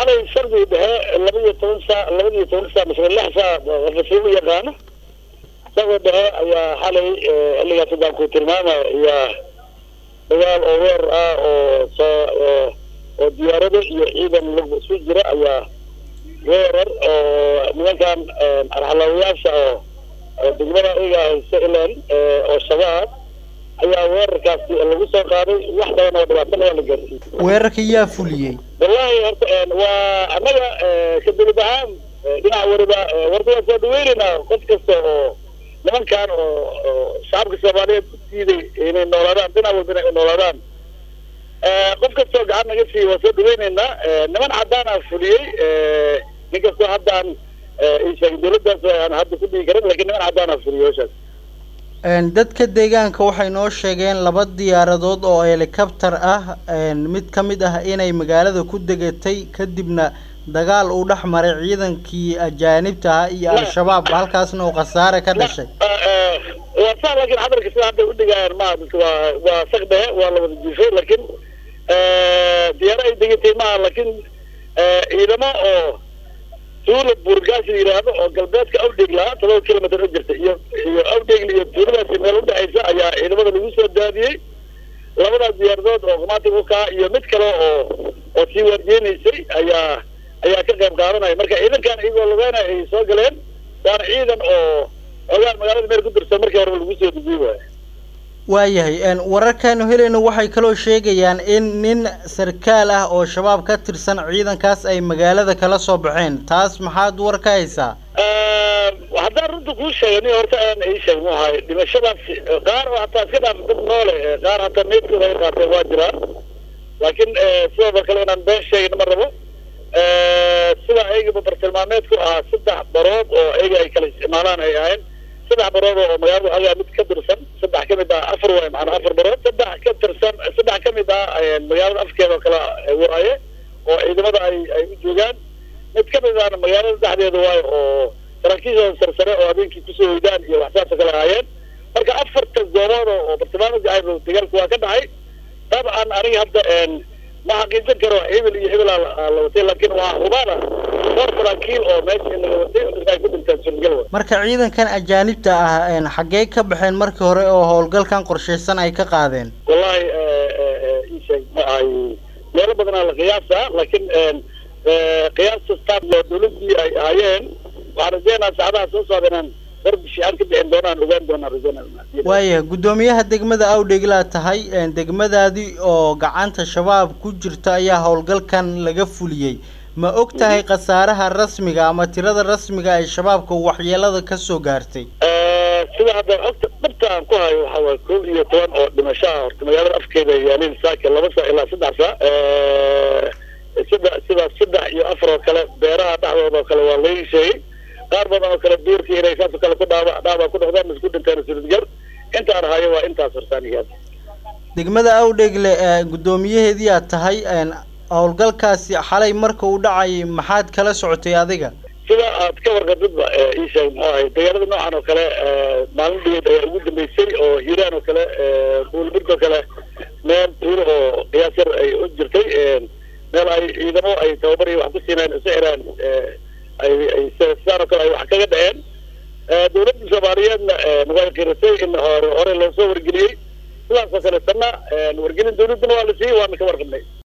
xalay shardi dhexe laba iyo toban saa laba iyo toban saa mise lix saa qofasi u yaqaano isagoo dhexe ayaa xalay xilligaas haddaan ku tilmaamaya ayaa dagaal oo weer ah oo soo oo diyaarado iyo ciidan lagu isu jira ayaa weerar oo nimankan arxalaawayaasha oo degmada iga haysta ilan oo shabaab ayaa weerarkaasi lagu soo qaaday wax badan oo dhibaatana waa la gaarsiiyey weerarka yaa fuliyey wallahi horta waa annaga ka dawlad ahaan dhinac wariba warta waan soo dhaweynaynaa qof kasta oo nimankan oo shacabka soomaaliyeed ku diiday inay noolaadaan dhinac walba inay noolaadaan qof kastoo gacan naga siiya waan soo dhaweynaynaa niman caddaana fuliyey nin kastoo haddaan sheegay dawladdaas aan hadda ku dhigi karin lakin niman caddaana fuliyey hawshaas dadka deegaanka waxay noo sheegeen laba diyaaradood oo helicopter ah mid ka mid ah inay magaalada ku degatay kadibna dagaal uu dhex maray ciidankii ajaanibta ahaa iyo al-shabaab halkaasna uu khasaare ka dhashay waa sa lakin xadarka sida hadda udhigayaan maha dadka waa waa sak dhehe waa la wada jiifay lakin diyaaro ay degatay maha lakin ciidamo oo tuula buurgaas la yidhaahdo oo galbeedka awdhegla todoba kilomitr u jirta iyo iyo awdhegli iyo tuuladaasi meel udhexaysa ayaa ciidamada lagu soo daadiyey labadaas diyaaradood oo qumaatig ukaa iyo mid kale oo oo sii waarjeenaysay ayaa ayaa ka qayb qaadanaya marka ciidankan iyagoo lugeena ay soo galeen waana ciidan oo ogaan magaalada meel ku dirsan markii horeba lagu soo dejiyey waay waayahay wararkaanu helayno waxay kaloo sheegayaan in nin sarkaal ah oo shabaab ka tirsan ciidankaas ay magaalada kala soo baxeen taas maxaad war ka haysaa haddaan runta kuu sheegay nin horta aan ii sheeg mu ahay dhimashadaas qaar oo hataa iska dhaaf dad noole qaar hataa meydkooda ay qaateen waa jiraan laakiin sidoo kale inaan been sheegin ma rabo sida ayagaba bartilmaameedku ahaa saddex barood oo ayaga ay kala isticmaalaan ay ahayn saddex barood oo magaalada agaa mid ka tirsan saddex ka mid ah afar waay macanaa afar barood saddex ka tirsan saddex ka mid ah magaalada afkeeda oo kale waaye oo ciidamada ay ay u joogaan mid ka mid ahna magaalada dhexdeeda waayo oo saraakiishooda sarsare oo habeenkii kusoo hoydaan iyo waxsaasoo kale ahaayeen marka afarta goobood oo bartilmaameedka ahayd dagaalku waa ka dhacay dabcan aniga hadda ma xaqiijin karo hebel iyo hebel la watay laakiin waa hubaana dhowr saraakiil oo meesha in laga watay ay ku dhintaan surgal wa marka ciidankan ajaanibta ah xaggee ka baxeen markii hore oo howlgalkan qorshaysan ay ka qaadeen wallahi ii sheeg ma ahay meelo badanaa la qiyaasa laakiin qiyaasta staff oo dawladdii ay ahaayeen waxaan rajeynaa saacadaha soo socda inaan darbishi aan ka bixin doonaan ogaan doonaan rajeynaa waaya guddoomiyaha degmada awdheglaa tahay degmadaadii oo gacanta shabaab ku jirta ayaa howlgalkan laga fuliyey ma og tahay khasaaraha rasmiga ama tirada rasmiga ay shabaabka waxyeelada kasoo gaartay sida hadda ogta dhabta aan ku hayo waxa waay kow iyo toban oo dhimashaha horta magaalada afkeeda yaalin saaka laba saa ilaa saddex saa sida sida saddex iyo afar oo kale beeraha dhexdooda oo kale waa laga sheegay qaar badan oo kale duurkii inay saasoo kale ku dhaaba dhaaba ku noqdaan isku dhinteen suridgar intaan hayo waa intaas hortaanigaad degmada awdhegle guddoomiyaheedii aad tahay howlgalkaasi xalay marka uu dhacayay maxaad kala socotay adiga sida aad ka warqabidba ii sheeg muxuu ahay dagaalada noocan oo kale maalin dhigeed ayaa ugu dambeysay oo hiiraan oo kale buulburg oo kale meel tuuro oo qiyaas yar ay u jirtay meel ay ciidamo ay tababar iyo wax ku siineen isu xiraan ay ay sidaan oo kale ay wax kaga dhaceen dawladda soomaaliyeedna way qiratay in hore hore loo soo wargeliyey sidaas oo kale sanna wargelin dawladdana waa la siiyey waana ka warqabnay